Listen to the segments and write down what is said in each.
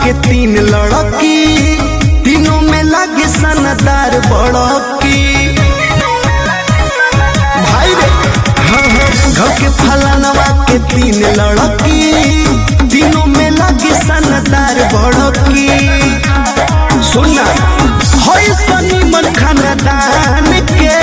के तीन लड़की तीनों में लगे सनदार बड़की भाई रे हाँ हाँ घर के फलानवा के तीन लड़की तीनों में लगे सनदार बड़की सुनना होई सनी मन खानदान के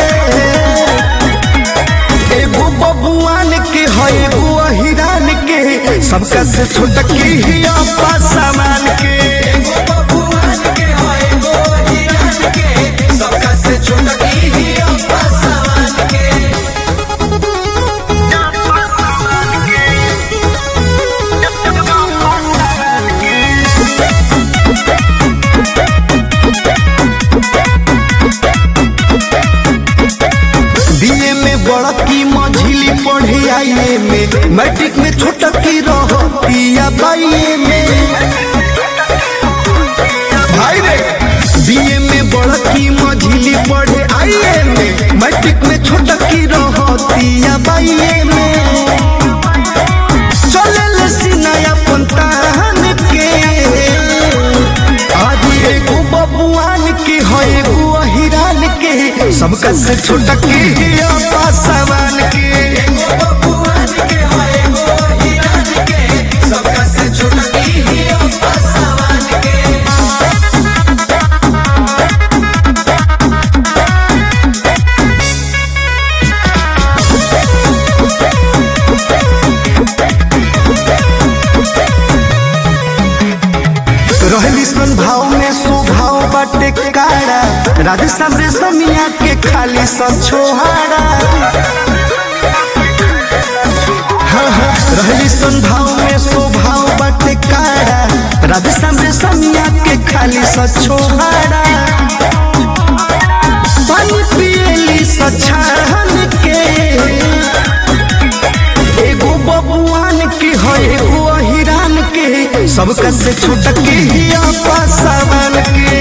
एगो बबुआन के है एगो अहिरान के सबका से छोटकी ही अपा सामान के एगो बबुआन के है एगो अहिरान के सबका से छोटकी ही अपा सामान के बीए में बड़की मझिली पढ़े आइए में मैट्रिक में छोटकी रहतिया बाइए में भाई रे बीए में बड़की मझिली पढ़े आइए में मैट्रिक में छोटकी रहतिया बाइए में चले सीना अपन तान के आज एगो बबुआन के है एगो अहिरान के सबका से छोटकी ही अपा सवान के एगो बबुआन के है एगो अहिरान के सबका से छोटकी ही अपा सवान के रहली सन भाव में स्वभाव बाटे काड़ा राजस्थान रेशमिया के खाली सन छोहाड़ा हाँ, हाँ, रहली सन भाव में स्वभाव बाटे काड़ा राजस्थान रेशमिया के खाली सन छोहाड़ा पानी पियली सछान के एगो बबुआन के है एगो अहिरान के सबका से छुटके ही आपा सावन के